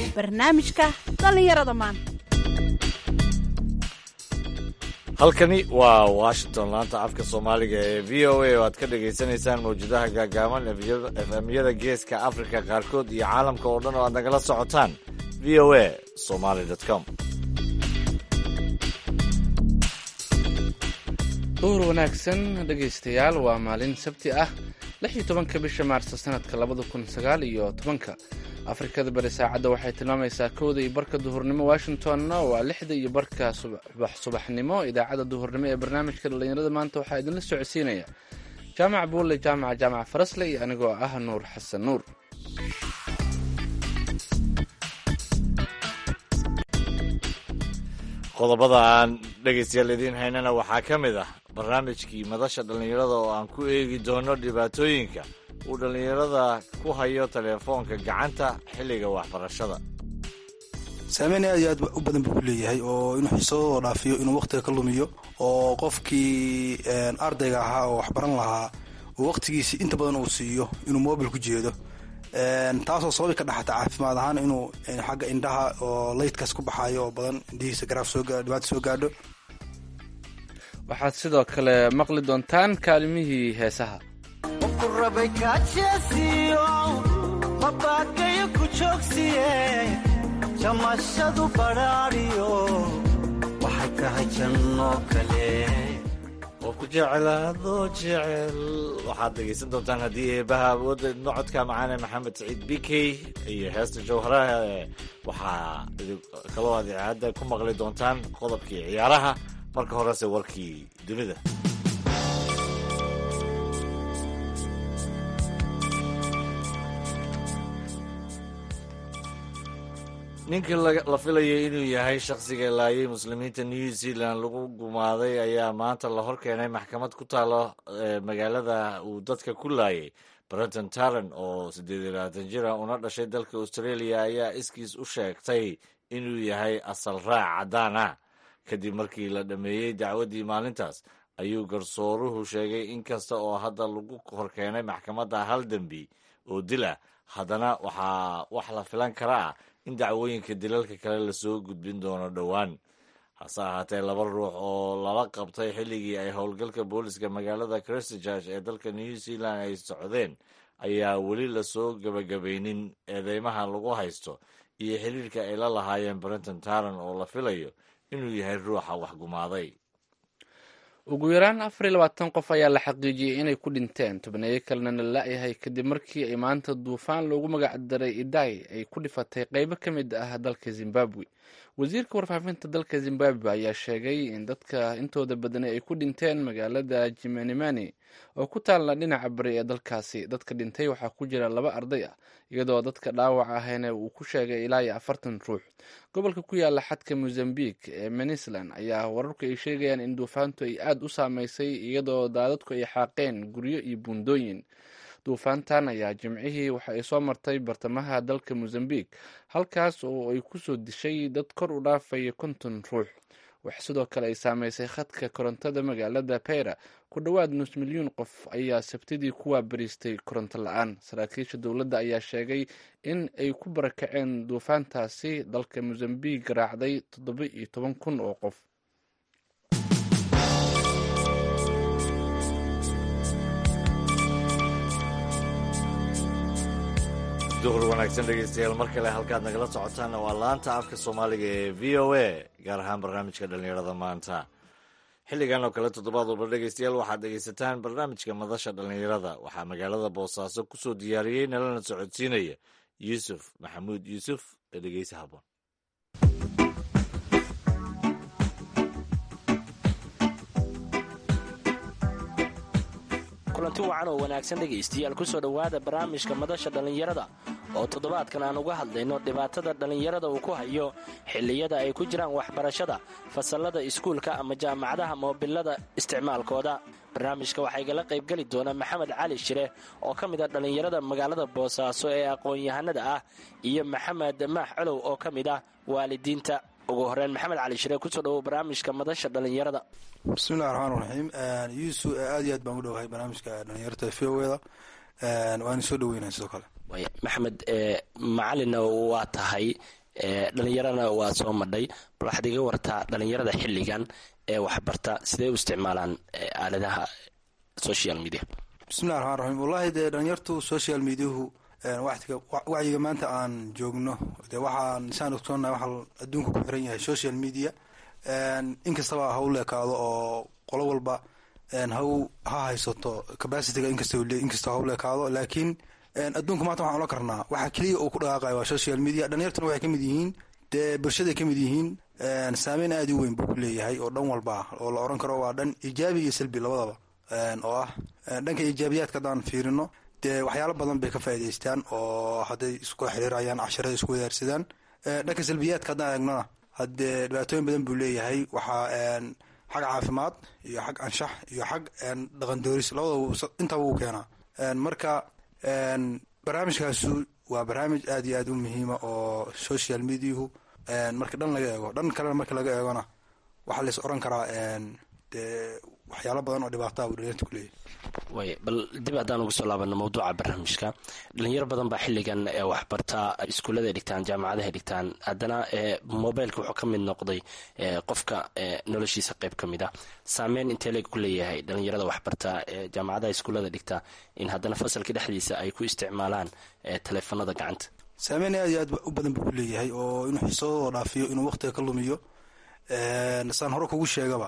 barnaamijka dhallinyarada maanta halkani waa washington laanta afka soomaaliga ee v o a oo aad ka dhagaysanaysaan mawjadaha gaagaaban efemyada geeska afrika qaarkood iyo caalamka oo dhan oo aad nagala socotaan v o a somaly com duhur wanaagsan dhegaystayaal waa maalin sabti ah lix iyo tobanka bisha maarso sanadka labada kun sagaal iyo tobanka afrikada bari saacadda waxay tilmaamaysaa kowda iyo barka duhurnimo washingtonna waa lixda iyo barka subaxnimo idaacadda duhurnimo ee barnaamijka dhallinyarada maanta waxaa idinla socodsiinaya jaamac buulle jaamaca jaamac farasle iyo anigoo ah nuur xasan nuur qodobada aan dhegaystayaal idiin haynana waxaa ka mid ah barnaamijkii madasha dhallinyarada oo aan ku eegi doono dhibaatooyinka uu dhallinyarada ku hayo teleefoonka gacanta xilliga waxbarashada saameyn aad iyo aad u badan buu ku leeyahay oo inuu xiisadooda dhaafiyo inuu wakhtiga ka lumiyo oo qofkii ardayga ahaa oo waxbaran lahaa uu wakhtigiisi inta badan uu siiyo inuu mobil ku jeedo taasoo sababi ka dhaxata caafimaad ahaan inuu xagga indhaha oo laydkaas ku baxayo oo badan indhihiisa garaaf dhibaata soo gaadho waxaad sidoo kale maqli doontaan kaalimihii heesaha rabay kaajeesiyo mabakayo ku joogsiye jamashadu badhaadhiyo waxay tahay janno kale oo ku jecelaadoo jecel waxaad dhegaysan doontaan haddii eebaha awoodda nocodka macaane maxamed saciid bikey iyo heesta jawharaha waxaa kaloo aad icaadda ku maqli doontaan qodobkii ciyaaraha marka horese warkii dunida ninkii la filayay inuu yahay shakhsiga laayay muslimiinta new zealand lagu gumaaday ayaa maanta la hor keenay maxkamad ku taalo magaalada uu dadka ku laayay brenton taran oo siddeed iyo labaatan jir ah una dhashay dalka australia ayaa iskiis u sheegtay inuu yahay asal raac caddaan ah kadib markii la dhammeeyey dacwaddii maalintaas ayuu garsooruhu sheegay in kasta oo hadda lagu hor keenay maxkamadda hal dembi oo dil ah haddana waxaa wax la filan kara ah in dacwooyinka dilalka kale lasoo gudbin doono dhowaan hase ahaatee laba ruux oo lala qabtay xilligii ay howlgalka booliska magaalada christchurch ee dalka new zealand ay socdeen ayaa weli lasoo gebagabaynin eedeymaha lagu haysto iyo xiriirka ay la lahaayeen brenton taran oo la filayo inuu yahay ruuxa waxgumaaday ugu yaraan afar iyo labaatan qof ayaa la xaqiijiyey inay ku dhinteen tobneeyo kalena la la-yahay kadib markii ay maanta duufaan loogu magac daray iday ay ku dhifatay qeybo ka mid ah dalka zimbabwe wasiirka warfaafinta dalka zimbabwe ayaa sheegay in dadka intooda badani ay ku dhinteen magaalada jimanimani oo ku taalla dhinaca bari ee dalkaasi dadka dhintay waxaa ku jira laba arday ah iyadoo dadka dhaawac ahayna uu ku sheegay ilaa iyo afartan ruux gobolka ku yaala xadka mozambique ee manisland ayaa wararku ay sheegayaan in duufaantu ay aada u saameysay iyadoo daadadku ay xaaqeen guryo iyo buundooyin duufaantan ayaa jimcihii waxa ay soo martay bartamaha dalka mozambique halkaas oo ay kusoo dishay dad kor u dhaafaya konton ruux wax sidoo kale ay saameysay khadka korontada magaalada peyra ku dhowaad nus milyuun qof ayaa sabtidii ku waabariistay koronto la-aan saraakiisha dowladda ayaa sheegay in ay ku barakaceen duufaantaasi dalka mozambique garaacday toddoba iyo toban kun oo qof duhur wanaagsan dhegaystayaal mar kale halkaad nagala socotaanna waa laanta afka soomaaliga ee v o a gaar ahaan barnaamijka dhallinyarada maanta xilligan oo kale toddobaad walba dhegaystayaal waxaad dhegaysataan barnaamijka madasha dhallinyarada waxaa magaalada boosaaso kusoo diyaariyey nalana socodsiinaya yuusuf maxamuud yuusuf ee dhegeysa haboon kulanti wacan oo wanaagsan dhegaystayaal kusoo dhowaada barnaamijka madasha dhallinyarada oo toddobaadkan aan uga hadlayno dhibaatada dhallinyarada uu ku hayo xilliyada ay ku jiraan waxbarashada fasallada iskuulka ama jaamacadaha moobilada isticmaalkooda barnaamijka waxaa igala qaybgeli doona maxamed cali shire oo ka mid a dhallinyarada magaalada boosaaso ee aqoon-yahanada ah iyo maxamed maax colow oo ka mid ah waalidiinta ugu horeyn maxamed cali shire kusoo dhawow barnaamijka madasha dhallinyarada bismillahi raxmaan raxiim yuusu aad iyo aad baan u dhowahay barnaamijka dhalinyarta v o eda waana soo dhaweynahay sidoo kale maxamed macalina waa tahay dhalinyarana waa soo madhay bal waxaad iga wartaa dhalinyarada xilligan ee waxbarta sidee u isticmaalaan aaladaha social media bismillahi raxmaan raxiim wallahi dee dhalinyartu social mediahu wacyiga maanta aan joogno de waxaan saan ogsoonnahay waxaa adduunka ku xiran yahay social media inkastaba ha u leekaado oo qolo walba ha ha haysato capacityga inkasta ha u leekaado laakiin adduunka maanta waxaan ola karnaa waxaa keliya uu ku dhaqaaqaya waa social media dhalinyartuna waxay kamid yihiin dee bulshaday kamid yihiin saameyn aada u weyn buu ku leeyahay oo dhan walba oo la oran karo waa dhan ijaabi iyo salbi labadaba oo ah dhanka ijaabiyaadka haddaan fiirino dee waxyaalo badan bay ka faa'idaystaan oo hadday isku xiriirayaan casharada isku wadaarsadaan dhanka salbiyaadka haddaan eegnona haddee dhibaatooyin badan buu leeyahay waxaa xag caafimaad iyo xag anshax iyo xag dhaqan dooris labadaba intaba uu keenaa marka barnaamijkaasu waa barnaamij aada iyo aada u muhiima oo social mediahu marka dhan laga eego dhan kalena marka laga eegona waxaa lais oran karaa dee waxyaalo badan oo dhibaataa buu dhalinyarta ku leeyahy way bal dib haddaan ugu soo laabano mawduuca barnaamijka dhalinyaro badan baa xilligan waxbarta iskuullada dhigtaan jaamacadaha dhigtaan haddana mobileka wuxuu ka mid noqday qofka noloshiisa qeyb ka mid ah saameyn intee leeg ku leeyahay dhalinyarada waxbarta jaamacadaha iskuullada dhigta in haddana fasalka dhexdiisa ay ku isticmaalaan taleefanada gacanta saameyn aad iyo aad u badan buu ku leeyahay oo inuu xiisadooda dhaafiyo inuu waqtiga ka lumiyo saan hore kugu sheegaba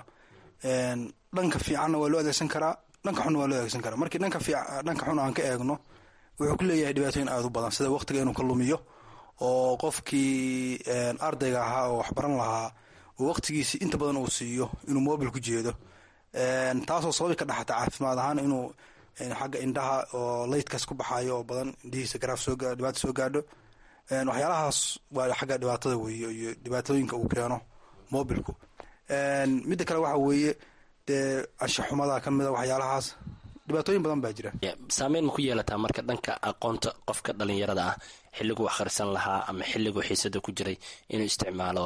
dhanka fiicanna waa loo adeegsan karaa dhanka xunna waa loo adeegsan karaa markii dhanka dhanka xun aan ka eegno wuxuu ku leeyahay dhibaatooyin aada u badan sida waqtiga inuu ka lumiyo oo qofkii ardayga ahaa oo waxbaran lahaa oo waqtigiisi inta badan uu siiyo inuu mobil ku jeedo taasoo sababi ka dhaxata caafimaad ahaan inuu xagga indhaha oo laydkaas ku baxayo oo badan indhihiisa garaaf soo dhibaata soo gaadho waxyaalahaas waa xagga dhibaatada weeye iyo dhibaatooyinka uu keeno mobilku midda kale waxa weeye dee anshaxumada ka mida waxyaalahaas dhibaatooyin badan baa jira saameyn ma ku yeelataa marka dhanka aqoonta qofka dhalinyarada ah xilliguu akhrisan lahaa ama xilliguu xiisada ku jiray inuu isticmaalo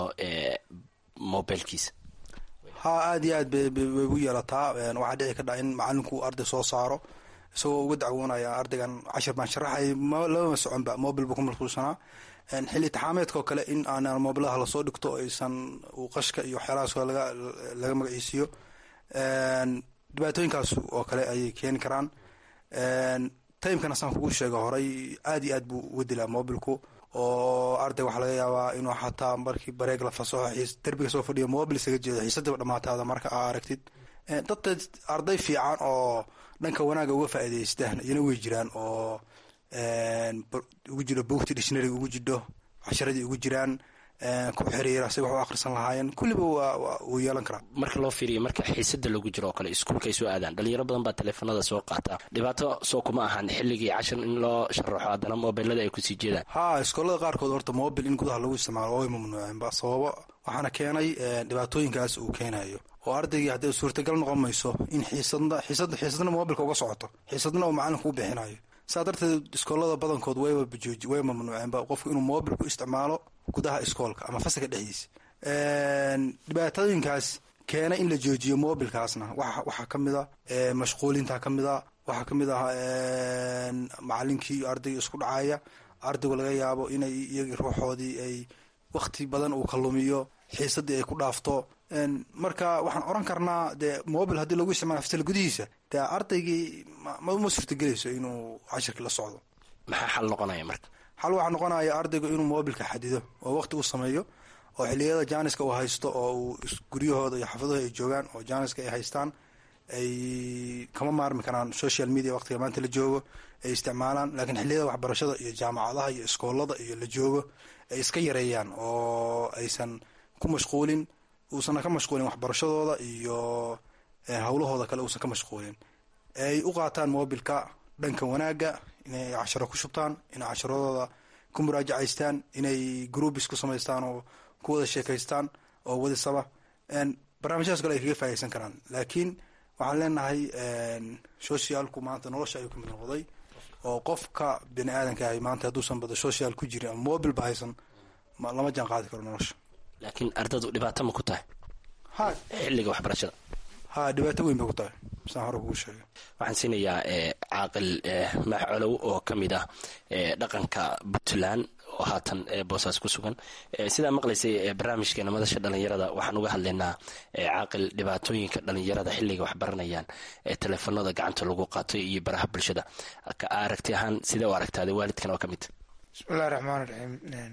mobilkiisa ha aada iyo aad bay u yeelataa waxaa dhici kadha in macalinku arday soo saaro isagoo uga dacwoonaya ardaygan cashir baan sharaxay labama soconba mobil buu ku mashquulsanaa xilli taxaameedka oo kale in aanan mobilaha lasoo dhigto aysan uu qashka iyo waxyaalahaas laga laga magaciisiiyo dhibaatooyinkaas oo kale ayay keeni karaan timekana saan kugu sheega horay aad iyo aad buu uga dilaa mobilku oo arday waxaa laga yaabaa inuu xataa markii bareeg la fasaxo xiis derbiga soo fadhiyo mobil isaga jeedo xiisadiiba dhamaataada marka aa aragtid dadka arday fiican oo dhanka wanaaga uga faa'iidaystaan iyana way jiraan oo ugu jiro bogti dictionaryga ugu jidho casharadii ugu jiraan ku xiriira say wax u akhrisan lahaayeen kulliba wuu yeelan karaa marka loo fiiriyo marka xiisada lagu jiro oo kale iskuulka ay soo aadaan dhalinyaro badan baa taleefanada soo qaata dhibaato soo kuma ahan xilligii cashar in loo sharaxo haddana mobilada ay kusii jeedaan ha iskoolada qaarkood horta mobil in gudaha lagu isticmaalo way mamnuuceenba sababo waxaana keenay dhibaatooyinkaas uu keenayo oo ardaygii hadday suurtagal noqon mayso in xiisadna xiisad xiisadna mobilka uga socoto xiisadna uu macalinku u bixinayo saa darteed iskoolada badankood wayba bajooji way mamnuuceenba qofku inuu mobil ku isticmaalo gudaha iskoolka ama fasalka dhexdiisa dhibaatooyinkaas keena in la joojiyo mobilkaasna waxaa ka mid a mashquulinta ka mid a waxaa ka mid ah macalinkii iyo ardayga isku dhacaya ardaygu laga yaabo inay iyagii ruuxoodii ay wakti badan uu ka lumiyo xiisadii ay ku dhaafto marka waxaan oran karnaa dee mobil haddii lagu isticmaala fasal gudihiisa dee ardaygii ma suurtagelayso inuu cashirkii la socdo maxaa xal noqonaya marka xal waxaa noqonaya ardaygu inuu mobilka xadido oo waqti uu sameeyo oo xiliyada jaaniska uu haysto oo uu guryahooda iyo xaafadahooda ay joogaan oo jaaniska ay haystaan ay kama maarmi karaan social media waqtiga maanta la joogo ay isticmaalaan laakiin xiliyada waxbarashada iyo jaamacadaha iyo iskoolada iyo la joogo ay iska yareeyaan oo aysan ku mashquulin uusan ka mashquulin waxbarashadooda iyo howlahooda kale uusan ka mashquulin ay u qaataan mobilka dhanka wanaaga inay casharo ku shubtaan inay casharadooda ku muraajacaystaan inay groubis ku samaystaan oo ku wada sheekaystaan oo wadisaba barnaamijyadas kale ay kaga faa'idaysan karaan laakiin waxaan leenahay socialku maanta nolosha ayuu ka mid noqday oo qofka bini aadanka ahay maanta hadduusan bada social ku jirin ama mobil ba haysan lama jaan qaadi karo nolosha laakiin ardadu dhibaato ma ku tahay ha xilliga waxbarashada ha dhibaato weyn bay ku tahay saan hore kugu sheegay waxaan siinayaa caaqil maax colow oo ka mid ah dhaqanka puntland oo haatan boosaas ku sugan sidaa maqlaysay barnaamijkeena madasha dhalinyarada waxaan uga hadlaynaa caaqil dhibaatooyinka dhalinyarada xilliga wax baranayaan ee teleefanada gacanta lagu qaato iyo baraha bulshada aragti ahaan sidee u aragtaada waalidkan oo ka mid bismillahi raxmaan raxiim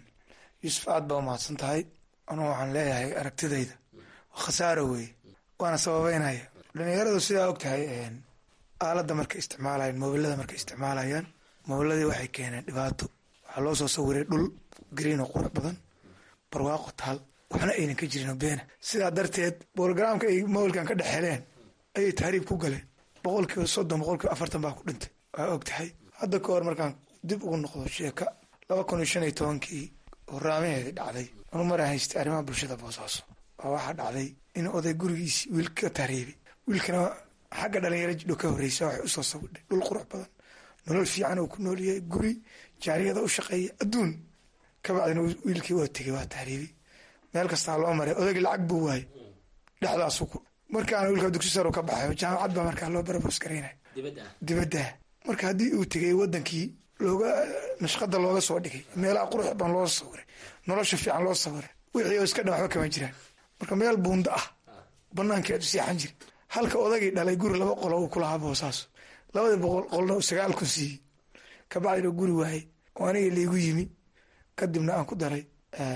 yuusuf aad baa umahadsan tahay anugu waxaan leeyahay aragtidayda khasaaro weeye waana sababeynaya dhalinyaradu sidaa og tahay aaladda markay isticmaalayaan mobilada markay isticmaalayaan mobiladii waxay keeneen dhibaato waxaa loo soo sawiray dhul green oo qurux badan barwaaqo taal waxna aynan ka jirin beena sidaa darteed bologramka ay mobilkan ka dhex heleen ayay tahriib ku galeen boqolkiiba soddon boqolkiiba afartan baa ku dhintay waa og tahay hadda ka hor markaan dib ugu noqdo sheeka laba kun iyo shan iyo tobankii horaamaheedii dhacday anu maraa haystay arrimaha bulshada boosaaso waa waxaa dhacday in oday gurigiisi wiil ka tahriibay wiilkana xagga dhalinyaro jidho ka horreysa waxay usoo sawidhay dhul qurux badan nolol fiican uu ku noolyahay guri jaariyada u shaqeeya adduun kabacdina wiilkii waa tegey waa tahriibay meel kastaa loo maray odaygi lacag buu waayey dhexdaasu markaana wiilka dugsi saro ka baxay jaamacad baa markaa loo baraboos garaynay dibadda marka haddii uu tegay wadankii looga nashqada looga soo dhigay meelaha qurux badan loo sawiray nolosha fiican loo sawiray wixii oo iska dhan waxba kama jiraan marka meel buunda ah banaankeedu seexan jiri halka odagii dhalay guri laba qolo uu kulahaa boosaaso labadii boqol qolna sagaal kun siiyey kabacdina guri waayey oo aniga laigu yimi kadibna aan ku daray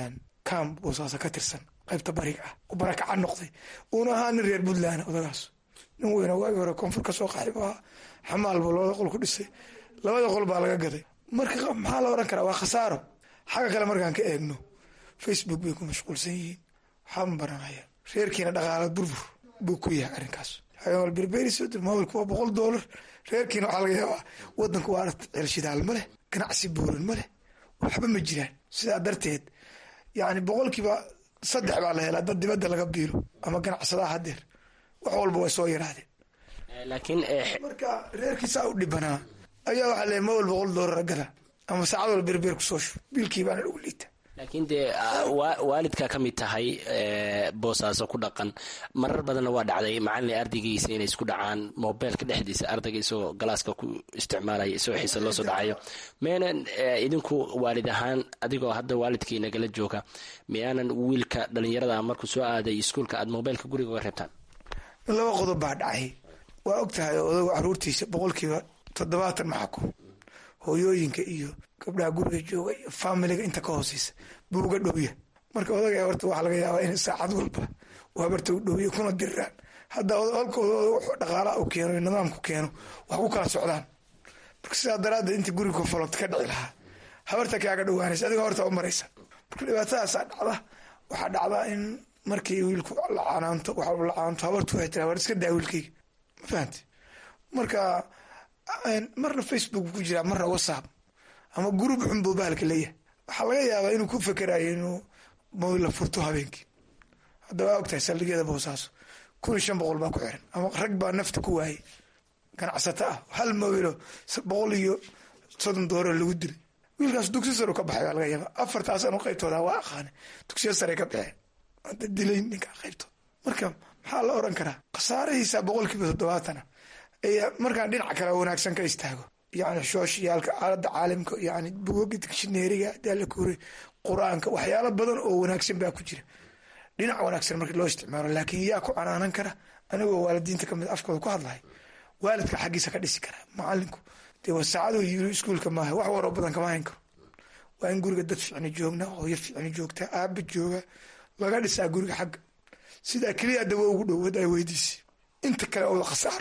kam boosaaso ka tirsan qaybta bariga ah u barakaca noqday uuna ahaa nin reer puntland odagaas nin weyna waagi hore koonfur ka soo qaxib ahaa xamaal buu labada qol ku dhisay labada qol baa laga gaday marka maxaa la oran karaa waa khasaaro xagga kale markaan ka eegno facebook bay ku mashquulsan yihiin waxaama baranaya reerkiina dhaqaala burbur buu ku yahay arrinkaas berberimobilka waa boqol doolar reerkiina waxaa laga yaabaa wadanku waa celshidaal ma leh ganacsi buuran ma leh waxba ma jiraan sidaa darteed yani boqolkiiba saddex baa la helaa dad dibadda laga biilo ama ganacsadaha hadeer wax walba way soo yaraadeen laakiin marka reerkiisaa u dhibanaa ayaa waxaa leeyahy mobile boqol doolar gada ama saacad wal berber kusoo shub biilkii baana lagu liita laakiin dee waalidkaa ka mid tahay boosaaso ku dhaqan marar badanna waa dhacday macalin ardaygiisa inay isku dhacaan mobeelka dhexdiisa ardayga isagoo galaaska ku isticmaalaya isagoo xiisa loo soo dhacayo miyaanan idinku waalid ahaan adigoo hadda waalidkii nagala jooga miyaanan wiilka dhalinyarada markuu soo aaday iskuulka aad mobeelka guriga uga reebtaan laba qodob baa dhacay waa og tahay odagu caruurtiisa boqolkiiba toddobaatan maxakum hooyooyinka iyo gabdhaha guriga jooga iyo faamiliga inta ka hooseysa buu uga dhowya marka odaga horta waxaa laga yaabaa in saacad walba uu habarta u dhowya kuna diriraan hadda halkooda dhaqaalaha u keeno nidaamku keeno wax ku kala socdaan marka sidaa daraaddeed inta guriga kofalota ka dhici lahaa habarta kaaga dhowaanaysa adiga horta u maraysa marka dhibaatadaasaa dhacda waxaa dhacdaa in markii wiilku lacanaanto wax lacanaanto habartu waxay tiraa war iska daa wiilkayga ma fahamti marka marna facebook ku jiraa marna whatsapp ama gurub xun buu bahalka leeyahay waxaa laga yaabaa inuu ku fekerayo inuu mobila furto habeenkii hadda waa ogtahay saldhigyada boosaaso kun iyo shan boqol baa ku xiran ama rag baa nafta ku waayay ganacsato ah hal mobilo boqol iyo soddon doollar lagu dilay wiilkaas dugsi sare ka baxay baa laga yaaba afartaas anu qaybtooda waa aqaane dugsiya sare ka baxeen hadda dilay ninka qaybtood marka maxaa la oran karaa khasaarahiisa boqolkiiba toddobaatana markaan dhinaca kale wanaagsan ka istaago yani shooshiyaalka aalada caalamka yani bugoga digshineeriga daalakure qur-aanka waxyaalo badan oo wanaagsan baa ku jira dhinac wanaagsan marka loo isticmaalo laakiin yaa ku canaanan kara anigoo waalidiinta kamid afkooda ku hadlay waalidka xaggiisa ka dhisi kara macalinku dee wasaacadu yiri iskuulka maaha wax waroo badan kama hayn karo waa in guriga dad ficni joogna hooyo ficni joogta aaba jooga laga dhisaa guriga xagga sidaa keliya dawo ugu dhow hadaa weydiisi inta kale oo la khasaaro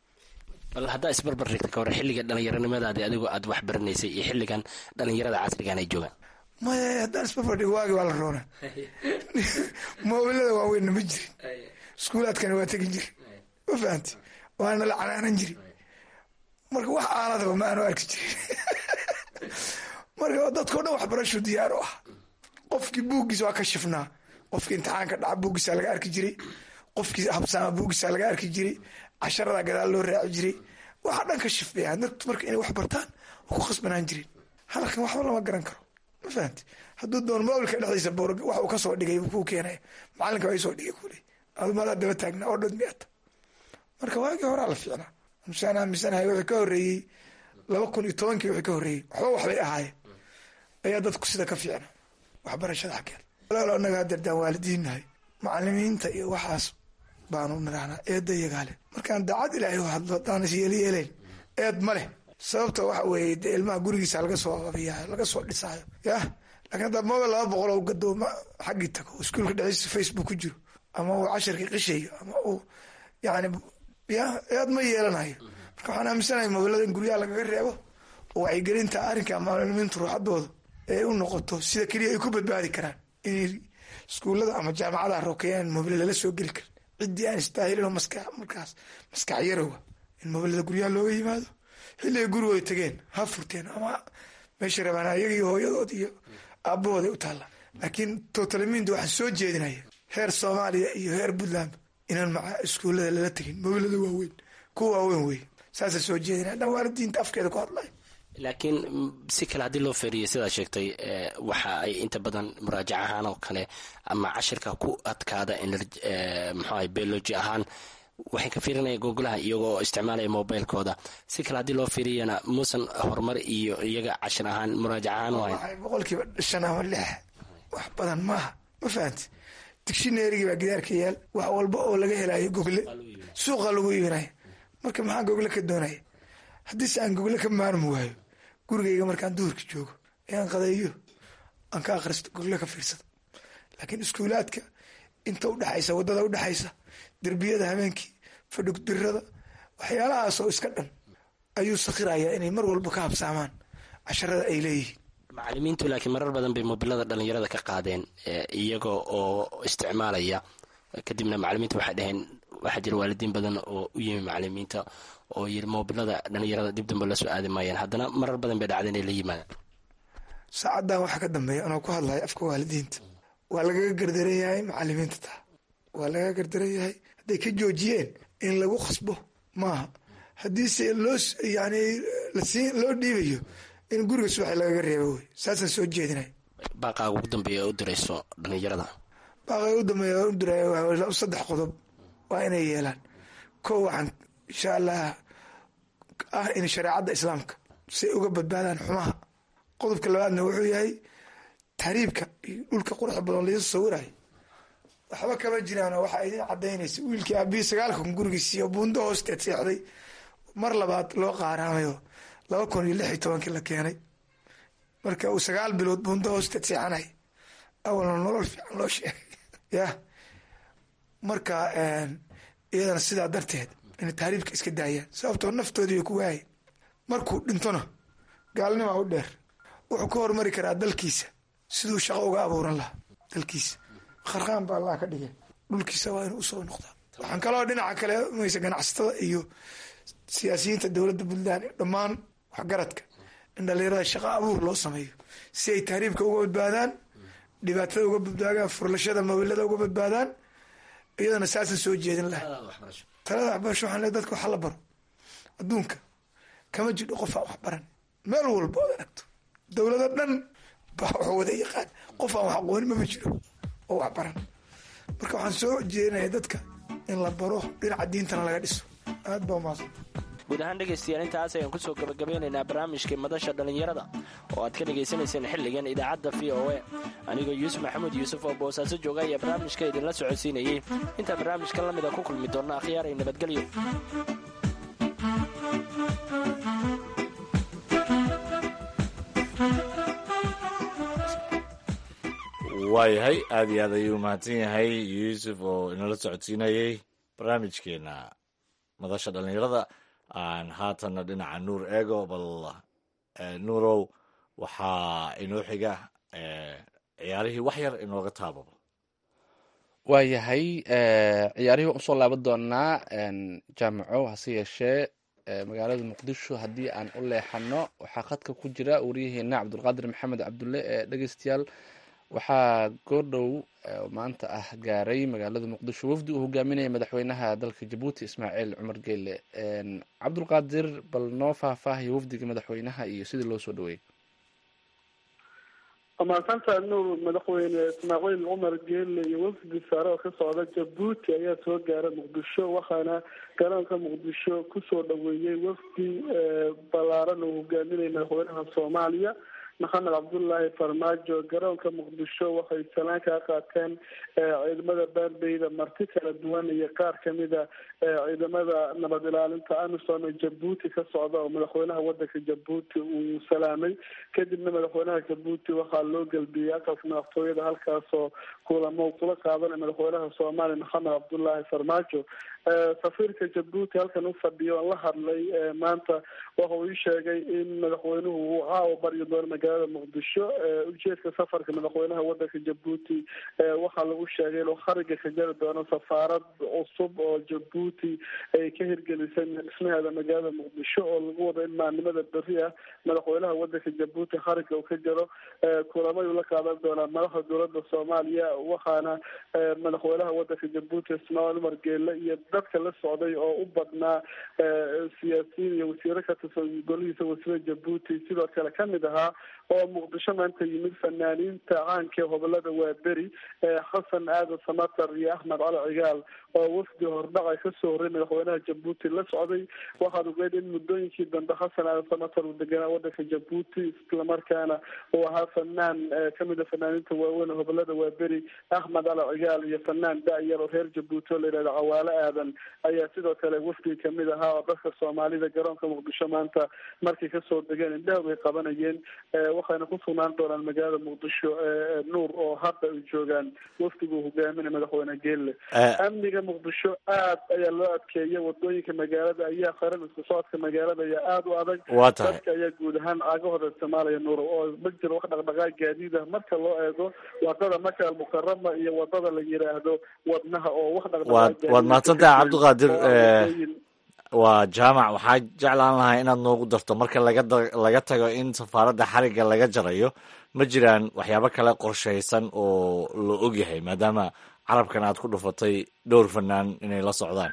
bal haddaa isbarbar dhigta ka hore xilliga dhalinyaronimadaadi adigoo aad wax baranaysay iyo xilligan dhalinyarada casrigan ay joogaan maya haddaan isbarbardhigo waagi waa la roona mobilada waaweynna ma jirin iskuulaadkana waa tegin jiri ma fahamti waana la canaanan jiri marka wax aaladaba ma aanu arki jirin marka dadkao dhan waxbarasho diyaar u ah qofkii buuggiisa waa ka shifnaa qofkii imtixaanka dhaca buuggiisa laga arki jiray qofkii habsaama buuggiisa laga arki jiray casharada gadaal loo raaci jiray waxaa dhan ka shifbaya dadku marka inay wax bartaan waa ku khasbanaan jirin halkan waxba lama garan karo ma fahamti hadduu doon mobilka dhexdiisa boor wax uu kasoo dhigay kuu keenaya macalinka waa isoo dhigay kule adumadaa daba taagna oo dhod miata marka waagii horaa la fiicnaa musaan aaminsanahay wixii ka horreeyey laba kun iyo tobankii wixii ka horreeyey waxba waxbay ahaayeen ayaa dadku sida ka fiicna waxbarashada xaggeeda walaalo annaga hadeerdaan waalidiinnahay macalimiinta iyo waxaas baanu nidhahnaa eedda iyagaale markaan daacad ilaahay u hadlo haddaan is yeelyeelayn eed ma leh sababta waxa weeye dee ilmaha gurigiisa laga soo ababiyayo laga soo dhisaayo yah laakiin haddaa mobile laba boqol oo gadooma xaggii tago oo iskuulka dhexdiisa facebook ku jiro ama uu casharkii qishayo ama uu yani ya eed ma yeelanayo marka waxaan aaminsanahay mobilada in guryaha lagaga reebo oo wacyigelinta arrinka macalimiintu ruuxadooda ee u noqoto sida keliya ay ku badbaadi karaan inay iskuullada ama jaamacadaha rokeeyaan mobile lala soo geli karin ciddii aan istaahilin oo maska markaas maskax yarowa in mobilada guryaha looga yimaado xilliga gurigooda tageen ha furteen ama meesha rabaan ayaga iyo hooyadood iyo aabahooda u taalla laakiin totalimiinta waxaan soo jeedinaya heer soomaaliya iyo heer puntland inaan maca iskuullada lala tegin mobilada waaweyn kuwa waaweyn wey saasa soo jeedinaya dhan waalidiinta afkeeda ku hadlay laakiin si kale haddii loo feeriyo sidaa sheegtay waxa ay inta badan muraajac ahaan oo kale ama cashirka ku adkaada mxuaha biology ahaan waxay ka fiirinayaan googolaha iyagoo isticmaalaya mobilkooda si kale haddii loo fiiriyana muusan horumar iyo iyaga cashir ahaan muraajac ahaan u hayn waxay boqolkiiba shan ama lix wax badan maaha ma fahanti dictionarygii baa gidaarka yaal wax walba oo laga helayo gogle suuqa lagu iibinaya marka maxaa gogle ka doonaya haddiise aan gogle ka maarmi waayo gurigayga markaan duhurka joogo ee aan qadeeyo aan ka akhristo gogle ka fiirsado laakiin iskuulaadka inta udhexaysa wadada udhexaysa derbiyada habeenkii fadhugdirada waxyaalahaasoo iska dhan ayuu sakhirayaa inay mar walba ka habsaamaan casharada ay leeyihiin macalimiintu laakiin marar badan bay mobilada dhalinyarada ka qaadeen iyaga oo isticmaalaya kadibna macalimiinta waxay dhaheen waxaa jira waalidiin badan oo u yimi macalimiinta oo yiri mobilada dhalinyarada dib dambe la soo aadi maayaan haddana marar badan bay dhacda inay la yimaadaan saacaddan waxaa ka dambeeya anoo ku hadlaya afka waalidiinta waa lagaga gardaran yahay macalimiinta taa waa lagaga gardaran yahay hadday ka joojiyeen in lagu khasbo maaha haddiise loo yani lasiin loo dhiibayo in guriga subaxi lagaga reebo wey saasaan soo jeedinay baaqaaga ugu dambeeya u dirayso dhalinyarada baaqaaga ugu dambeeya u diraya saddex qodob waa inay yeelaan ko waxaan insha allah ah in shareecadda islaamka say uga badbaadaan xumaha qodobka labaadna wuxuu yahay tahriibka iyo dhulka quruxda badan laisu sawirayo waxba kama jiraano waxaa idin cadaynaysa wiilkii aabihii sagaalkan gurigiisiiyo buundo hoosteed seexday mar labaad loo qaaraamayo laba kun iyo lix iyo tobankii la keenay marka uu sagaal bilood buundo hoosteed seexanay awalna nolol fiican loo sheegay yah marka iyadana sidaa darteed inay tahriibka iska daayaan sababtoo naftoodii bay ku waayeen markuu dhintona gaalnimaa u dheer wuxuu ka hormari karaa dalkiisa siduu shaqo uga abuuran lahaa dalkiisa kharqaan baa allah ka dhigay dhulkiisa waa inuu usoo noqdaa waxaan kaloo dhinaca kale maysa ganacsatada iyo siyaasiyiinta dowladda puntland dhammaan waxgaradka in dhalinyarada shaqo abuur loo sameeyo si ay tahriibka uga badbaadaan dhibaatada uga badbaadaan furlashada mawilada uga badbaadaan iyadana saasan soo jeedin laha talada waxbarasho waxaan le dadka waxa la baro adduunka kama jidho qof aan waxbaran meel walba ood aragto dowlado dhan baa wax wada yaqaan qof aan wax aqoonin mama jiro oo waxbaran marka waxaan soo jeedinaya dadka in la baro dhinaca diintana laga dhiso aad baa umaasan guud ahaan dhegaystayaal intaas ayaan kusoo gabagabeynaynaa barnaamijkii madasha dhallinyarada oo aad ka dhagaysanayseen xilligan idaacadda v o a anigoo yuusuf maxamuud yuusuf oo boosaaso jooga ayaa barnaamijka idinla socodsiinayey intaa barnaamijkan lamida ku kulmi doonna akhyaar ay nabadgelyo waayahay aad iyo aad ayuu mahadsan yahay yuusuf oo inala socodsiinayey barnaamijkeena madasha dhallinyarada aan haatanna dhinaca nuur eego bal nuurow waxaa inoo xiga ciyaarihii wax yar inooga taababo waayahay ciyaarihii waan usoo laaban doonaa jaamaco hase yeeshee magaalada muqdisho haddii aan u leexano waxaa khadka ku jira wariyaheena cabdulqaadir maxamed cabdulle ee dhegeystayaal waxaa goordhow maanta ah gaaray magaalada muqdisho wafdi uu hogaaminaya madaxweynaha dalka jabuuti ismaaciil cumar geyle cabdulqaadir bal noo faahfaahiyo wafdiga madaxweynaha iyo sidii loo soo dhaweeyey amaasanta nuur madaxweyne ismaaciil cumar geelle iyo wafdi sare oo ka socda jabuuti ayaa soo gaara muqdisho waxaana garoonka muqdisho kusoo dhaweeyey wafdi balaaran oo hogaaminaya madaxweynaha soomaaliya maxamed cabdullaahi farmaajo garoonka muqdisho waxay salaan kaa qaateen ciidamada baarbeyda marti kala duwan iyo qaar kamida ciidamada nabad ilaalinta amisom ee jabuuti ka socda oo madaxweynaha wadanka jabuuti uu salaamay kadibna madaxweynaha jabuuti waxaa loo gelbiyey aqalka madaxtooyada halkaasoo kulamo kula qaadanay madaxweynaha soomaaliya maxamed cabdullaahi farmaajo safiirka jabuuti halkan u fadhiyo on la hadlay maanta waxa uu ii sheegay in madaxweynuhu uu caawa baryi doono magaalada muqdisho ujeedka safarka madaxweynaha wadanka jabuuti waxaa lagu sheegay inuu khariga ka jari doono safaarad cusub oo jabuuti ay ka hirgelisay dhismaheeda magaalada muqdisho oo lagu wado in maalnimada beri ah madaxweynaha wadanka jabuuti khariga uu ka jaro kulamay ula qaadan doonaa madaxda dowlada soomaaliya waxaana madaxweynaha wadanka jabuuti ismaaciil umar geele iyo dadka la socday oo u badnaa siyaasiyiin iyo wasiiro ka tirsan golihiisa wasiirada jabuuti sidoo kale kamid ahaa oo muqdisho maanta yimid fanaaniinta caanka ee hobolada waaberi xasan aadan samatar iyo axmed cali cigaal oo wafdi hordhacay kasoo horray madaxweynaha jabuuti la socday waxaad ogeed in muddooyinkii dambe xasan aadan samatar uu deganaa wadanka jabuuti islamarkaana uu ahaa fanaan kamid a fanaaniinta waaweyn ee hobolada waaberi axmed cali cigaal iyo fanaan da-yar oo reer jabuuti oo la yidhahdo cawaale aadan ayaa sidoo kale wafdi kamid ahaa oo dadka soomaalida garoonka muqdisho maanta markay kasoo degeen indhaha way qabanayeen waxayna ku sugnaan doonaan magaalada muqdisho nuur oo hadda ay joogaan wafdigu hogaaminay madaxweyne geelle amniga muqdisho aad ayaa loo adkeeyay wadooyinka magaalada ayaa qaran isku socodka magaalada ayaa aada u adag waa tahay dadka ayaa guud ahaan caagahooda isticmaalaya nuur oo ma jiro wax dhaqdhaqaaq gaadiid ah marka loo eego wadada maka almukarama iyo wadada la yiraahdo wadnaha oo wax waad waad mahadsantahay cabdiqaadir waa jaamac waxaa jeclaan lahaa inaad noogu darto marka laga laga tago in safaaradda xarigga laga jarayo ma jiraan waxyaabo kale qorshaysan oo la ogyahay maadaama carabkan aad ku dhufatay dhowr fanaan inay la socdaan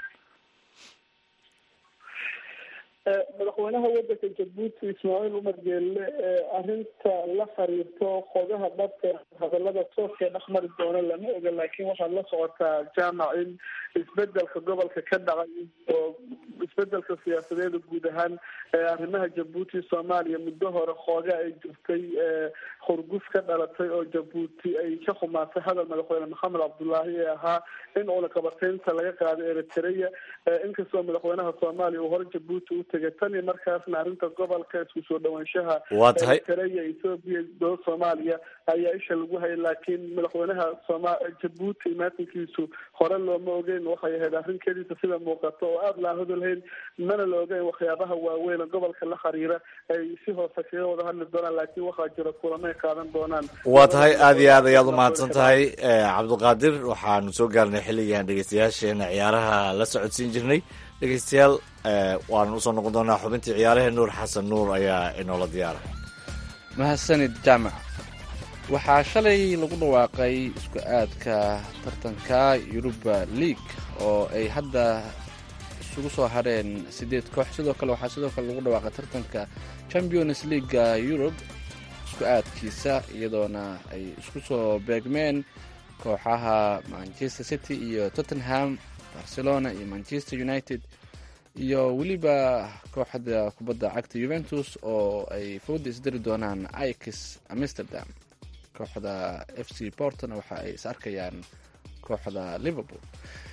madaxweynaha wadanka jabuuti ismaaciil umar geelle arrinta la xiriirto qodaha dhabka hadalada tooska dhexmari doona lama oga laakiin waxaad la socotaa jaamac in isbedelka gobolka ka dhacay oo isbedelka siyaasadeeda guud ahaan arrimaha jabuuti soomaaliya muddo hore xooga ay jirtay hurguf ka dhalatay oo jabuuti ay ka xumaatay hadal madaxweyne maxamed cabdullaahi ee ahaa in cunaqabateynta laga qaaday eritrea inkastoo madaxweynaha soomaaliya uu hore jabuuti u tegay tan iyo markaasna arrinta gobolka isku soo dhawaanshaha waa tahay eritrea ethoobiya dowlad soomaaliya ayaa isha lagu hayay laakiin madaxweynaha sooma jabuuti imaatinkiisu hore looma ogeyn waxay ahayd arrin keliisa sida muuqato oo aada laan hodolhayn mana la ogeyn waxyaabaha waaweyn gobolka la xiriira ay si hoose kaga wada hadli doonaan laakiin waxaa jira kulamay qaadan doonaan waa tahay aada iyo aad ayaad umahadsan tahay cabdiqaadir waxaanu soo gaarnay xilligan dhegeystayaasheena ciyaaraha la socodsiin jirnay dhegeystayaal waanu usoo noqon doonaa xubintii ciyaarahee nuur xasan nuur ayaa inoola diyaara mahadsanid jaamac waxaa shalay lagu dhawaaqay isku aadka tartanka yuruba league oo ay hadda isugu soo hadheen sideed koox sidoo kale waxaa sidoo kale lagu dhawaaqay tartanka champions leaguega yurub isku aadkiisa iyadoona ay isku soo beegmeen kooxaha manchester city iyo tottenham barcelona iyo manchester united iyo weliba kooxda kubadda cagta juventus oo ay fooda isdari doonaan ix amsterdam kooxda f c portona waxa ay is arkayaan kooxda liverpool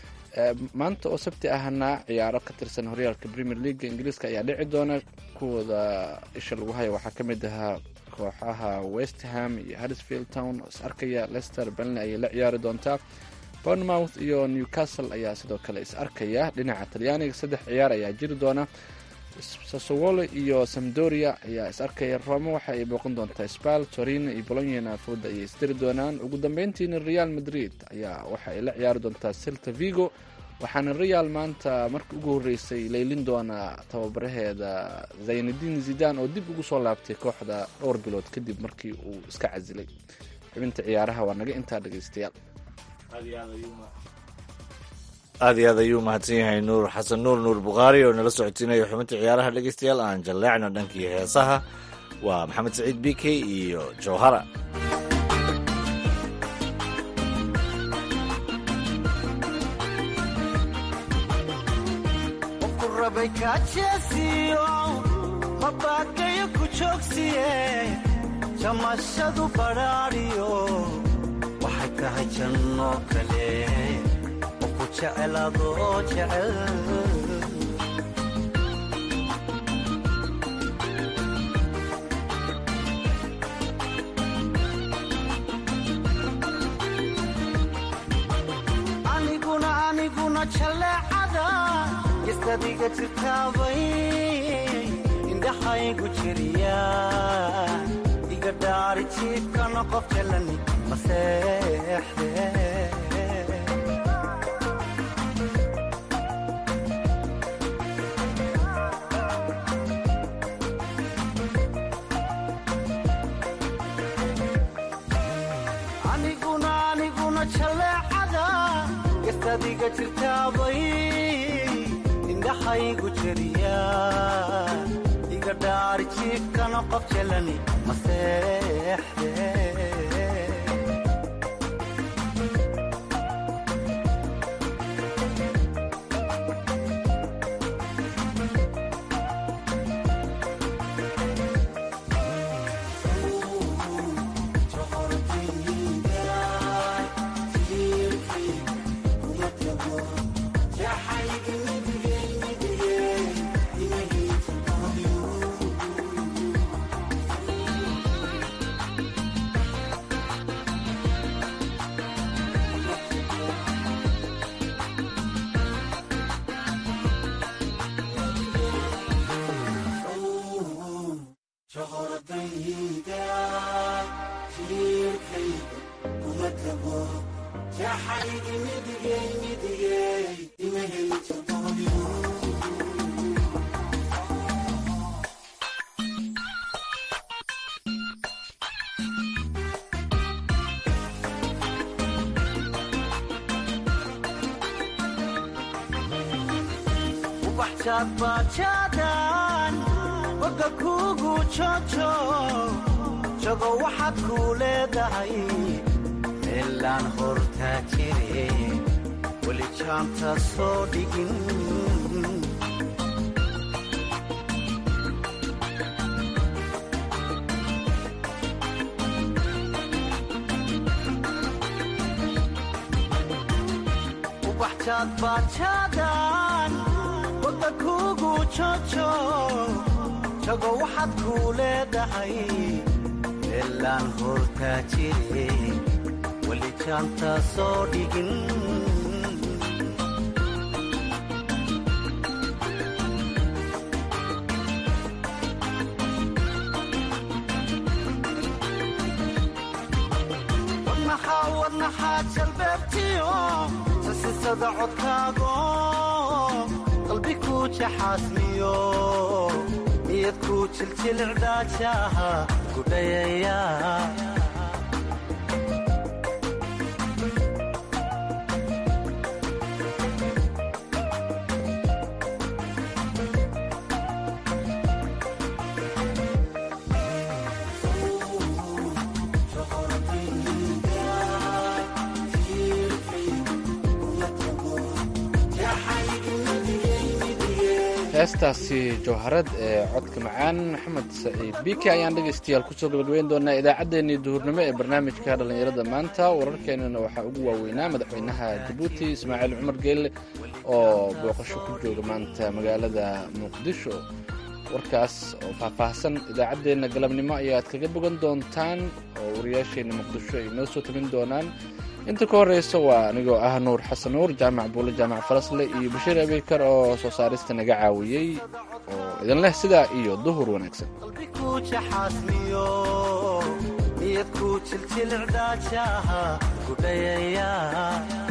maanta oo sabti ahna ciyaaro ka tirsan horyaalka premier leaga ingiriiska ayaa dhici doona kuwooda isha lagu haya waxaa ka mid ahaa kooxaha westham iyo harrisfield town oo is arkaya lester benley ayay la ciyaari doontaa bournemouth iyo newcastle ayaa sidoo kale is arkaya dhinaca talyaaniga saddex ciyaar ayaa jiri doona sasowolo iyo samdoria ayaa is arkaya roma waxa ay booqan doontaa spal torino iyo bolonyana fooda ayay isdiri doonaan ugu dambeyntiina real madrid ayaa waxa ay la ciyaari doontaa celta vigo waxaana real maanta markii ugu horreysay leylin doonaa tababaraheeda zaynadin zidan oo dib ugu soo laabtay kooxda dhowr bilood kadib markii uu iska casilay xubinta ciyaaraha waa naga intaa dhegeystayaal aada iyo aad ayuu mahadsan yahay nuur xasan nuur nuur bukhaari oo nala socodsiinayo xubinta ciyaaraha dhegeystayaal aan jalleecno dhankii heesaha waa maxamed saciid b k iyo jowhara rabay kaajeesiyo mabaakayo ku joogsiye jamashadu badhaadhiyo waxay tahay janno kale oo ku jecel adoo jecel aniguna aniguna jaleecada gistadiga jirtaabay indhaxaygu jiriya iga dhaari jiibkana qof jalani maseexde aniguna aniguna jaleecada gastadiga jirtaabay indhaxaygu jeriya iga dhaari jiibkana qof jalani maseexde bajaadbajaadan boga kuugu jojo jago waxaad kuu leedahay meelaan hortaa jire weli jaanta soo dhigin ubaxjaadbajaadan boga kuugu jojo jago waxaad kuu leedahay meelaan hortaa jire weli jaanta soo dhigin wadnaxaa wadnaxaa jalbeebtiyo sasisada codkaago qalbi kuu jaxaasmiyo niyad kuu jiljilcdhaajaha gudhayaya heestaasi jawharad ee codka macaan maxamed saciid biki ayaan dhegaystayaal kusoo gabagabeyn doonaa idaacaddeenii duhurnimo ee barnaamijka dhallinyarada maanta wararkeenana waxaa ugu waaweynaa madaxweynaha jabuuti ismaaciil cumar geelle oo booqasho ku jooga maanta magaalada muqdisho warkaas oo faahfaahsan idaacaddeenna galabnimo ayaad kaga bogan doontaan oo wariyaasheenna muqdisho ay noo soo tabin doonaan inta ka horeysa waa anigoo ah nuur xasan nuur jaamac buule jaamac falasle iyo bashiir abeykar oo soo saarista naga caawiyey oo idin leh sidaa iyo duhur wanaagsan qalbi kuu jaxaasmiyo niyad kuu jiljilcdhaajaha gudhayaya